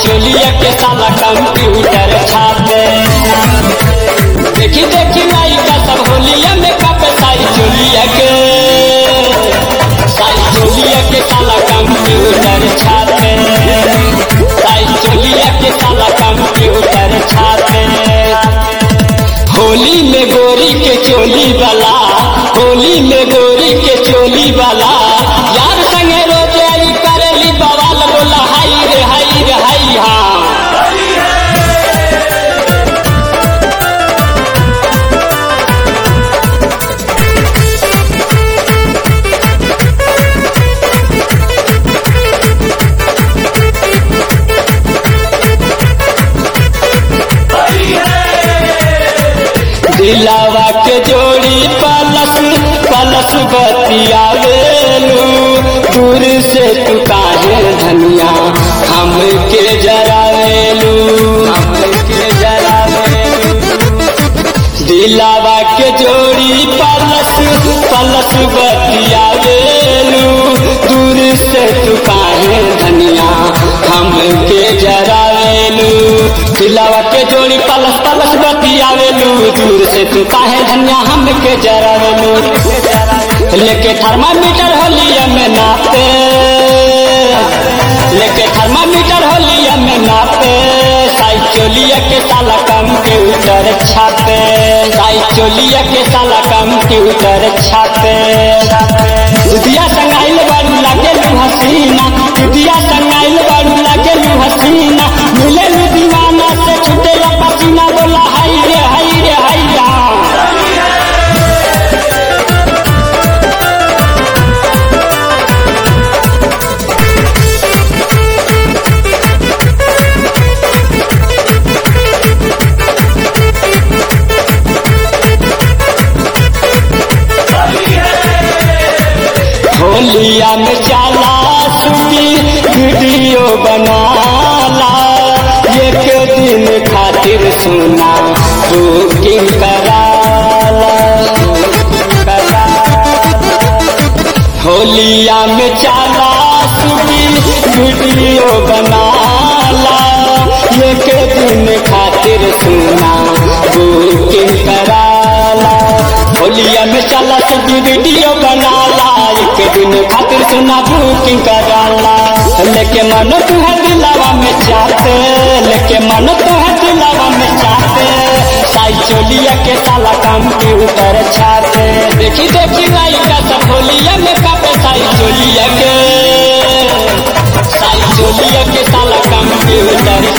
चोलिया के साला कंप्यूटर छापे देखी देखी लाई का सब होलिया में कापे साई चोलिया के साई चोलिया के साला कंप्यूटर छापे साई चोलिया के साला कंप्यूटर छापे होली में गोरी के चोली वाला होली में गोरी के चोली वाला यार संगे रोज आई करेली बवाल बोला हाई रे हाई रे हाई हाँ दिलावा के जोड़ी पलस पलस बतियावेलू दूर से तू काहे धनिया हमके जरावेलू हमके जरावेलू दिलावा के जोड़ी पलस पलस बतियावेलू दूर से तू काहे धनिया हमके जरावेलू दिलावा के जोड़ी पलस पलस बतियावेलू दूर से तू काहे धनिया हमके जरावेलू लेके थर्मामीटर होलिया में नापे लेके थर्मामीटर होलिया में नापे साई चोलिया के साला कंप्यूटर छापे साई चोलिया के साला कंप्यूटर छापे दुधिया संगाइल बारू लागे हसीना दुधिया संगाइल बारू लागे हसीना मिले दीवाना से छुटे पसीना बोला हाई रे हाई रे हाई होलिया में चाला सुती वीडियो बनाला एक दिन खातिर सुना बुकिंग कराला होलिया में चाला सुती वीडियो बनाला एक दिन खातिर सुना बुकिंग कराला होलिया में चला सुधी वीडियो बनाला एक दिन खातिर सुना बुकिंग कराला लेके मन तू है दिलावा में चाहते लेके मन तू है दिलावा में चाहते साई चोलिया के साला कंप्यूटर छाते देखी देखी लाई का सब होलिया में कापे साई चोलिया के साई चोलिया के साला कंप्यूटर